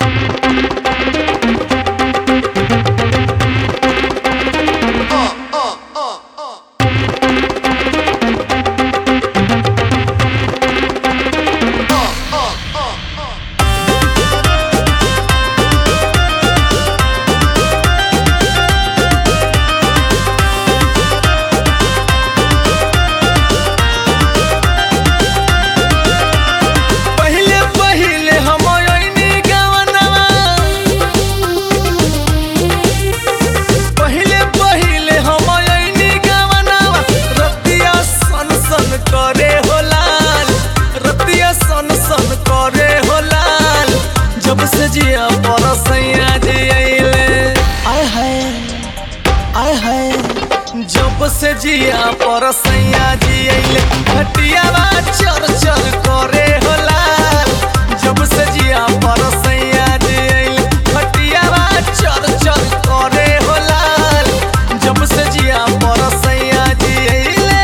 पहिले पहिले हम ओइनी गवनवा पहिले पहिले हम ओइनी गवनवा रतिया सन सन करे हो लाल रतिया सन सन करे हो लाल जब से जिया परसैया जी अइले आय हाय आय हाय जब से जिया परसैया जी अइले खटियावा चर चर करे हो लाल जब से जिया परसैया जी अइले खटियावा चर चर करे हो लाल जब से जिया परसैया जी अइले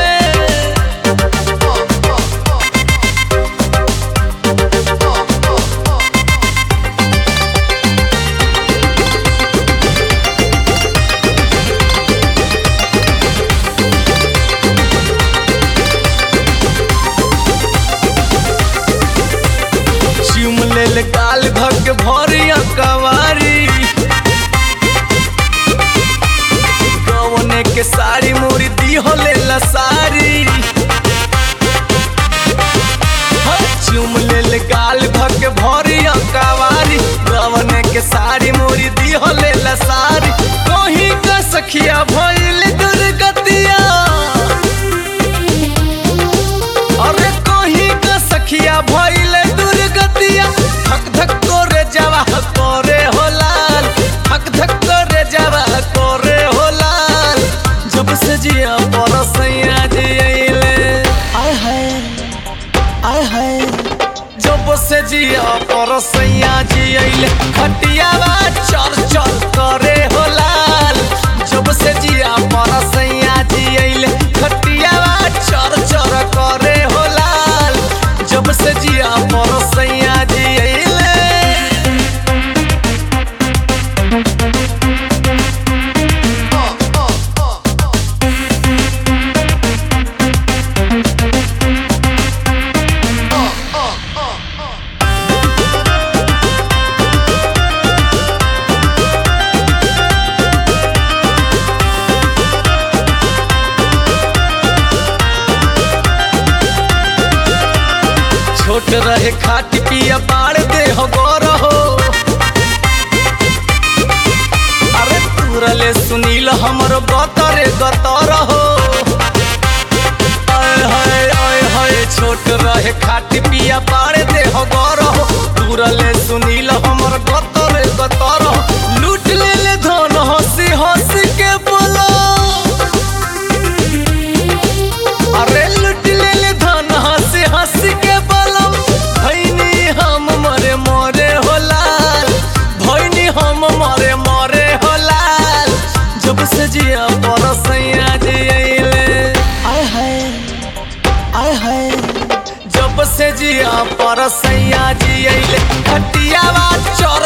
चुम लेल गाल धक भरिया कवारी गवने के साड़ी मोरी दी होले लसारी चुम लेल गाल धक भरिया कवारी गवने के साड़ी मोरी दी होले लसारी कहीं का सखिया भइल दुर्गतिया अरे कहीं का सखिया भइले दुर्गतिया धक धक करे जावा करे हो लाल धक धक करे जावा करे हो लाल जब से जिया परसैया जी अइले आय हाय आय हाय जब से जिया परसैया जी अइले खटियावा चर चर करे हो लाल जब से जिया परसैया जी अइले खटियावा चर चर करे हो लाल जब से जिया परसैया जी अइले छोट रहे खाट पिया बाड़ दे हो गोर हो अरे तुरले सुनील हमर गतरे गतर हो आय हाय आय हाय छोट रहे खाट पिया बाड़ दे हो गोर हो तुरले सुनील हमर गतरे गतर हो लूट ले ले धन हंसी हंसी के बोलो अरे लुट ले ले धन हंसी हंसी के बलम भैनी हम मरे मरे हो लाल भैनी हम मरे मरे हो लाल जब से जिया परसैया जी अइले आय हाय आय हाय जब से जिया परसैया जी अइले खटियावा चर